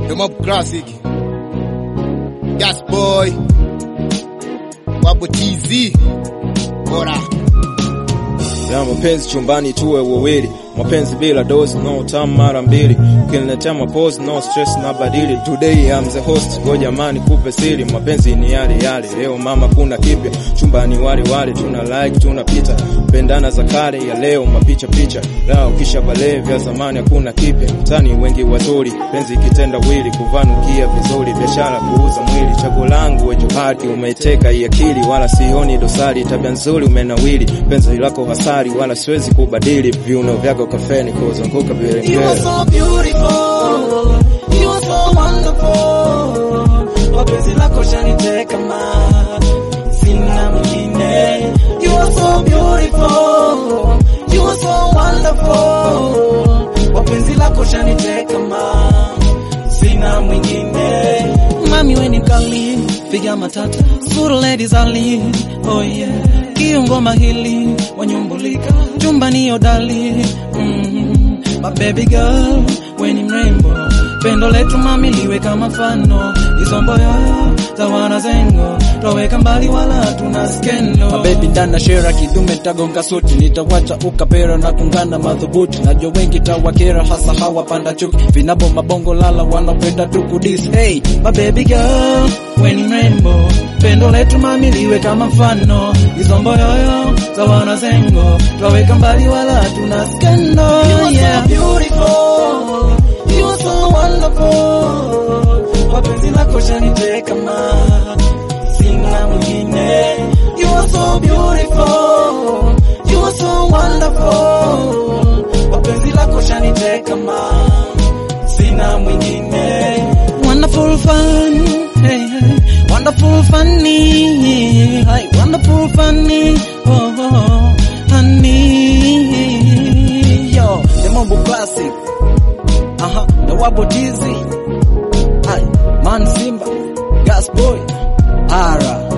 The Mob Classic. Gas Boy. Wabo TZ. Bora. ya mapenzi chumbani tuwe wawili, mapenzi bila dozi no tamu mara mbili, ukiniletea mapozi no stress na badili. Today I'm the host, go jamani, kupe siri, mapenzi ni yale yale. Leo mama, kuna kipya chumbani, wale wale tuna like tunapita, pendana za kale ya leo, mapicha picha lao, kisha bale vya zamani, hakuna kipya mtani, wengi wazuri, penzi kitenda wili, kuvanukia vizuri, biashara kuuza mwili, chaguo langu we johati, umeteka hii akili, wala sioni dosari, tabia nzuri umenawili, penzi lako hasari, wala siwezi kubadili, viuno vyako kafeni kuzunguka vile You are so beautiful, you are so wonderful. Wapenzi lako shaniteka ma, sina mwingine. You are so beautiful, you are so wonderful. Wapenzi lako shaniteka ma, sina mwingine. Mami we ni kali, piga matata, suru ladies ali, oh yeah. Kiungo mahili, wanyumbulika, chumba ni odali, mm My baby girl, we ni mrembo, pendo letu mami liwe kama fano, isombo yoyo za wanazengo, twaweka mbali wala tuna skendo. Mabebi ndana shera kidume tagonga suti nitawacha ukapera na kungana madhubuti najua wengi tawakera hasa hawa panda chuki vinabo mabongo lala wanapenda tu kudis hey My baby girl, we ni mrembo, pendo letu mami liwe kama mfano, isombo yoyo za wanazengo, twaweka mbali wala tuna skendo. Yeah. beautiful, you are so wonderful, wapenzi lako shaniteka ma, sina mwingine. You are so beautiful, you are so wonderful, wapenzi lako shaniteka ma, sina mwingine. Wonderful fun, hey, hey. wonderful funny, hey, wonderful funny, oh, oh, oh, honey. yo the mambo classic aha the wabo tizi ay man simba gas boy ara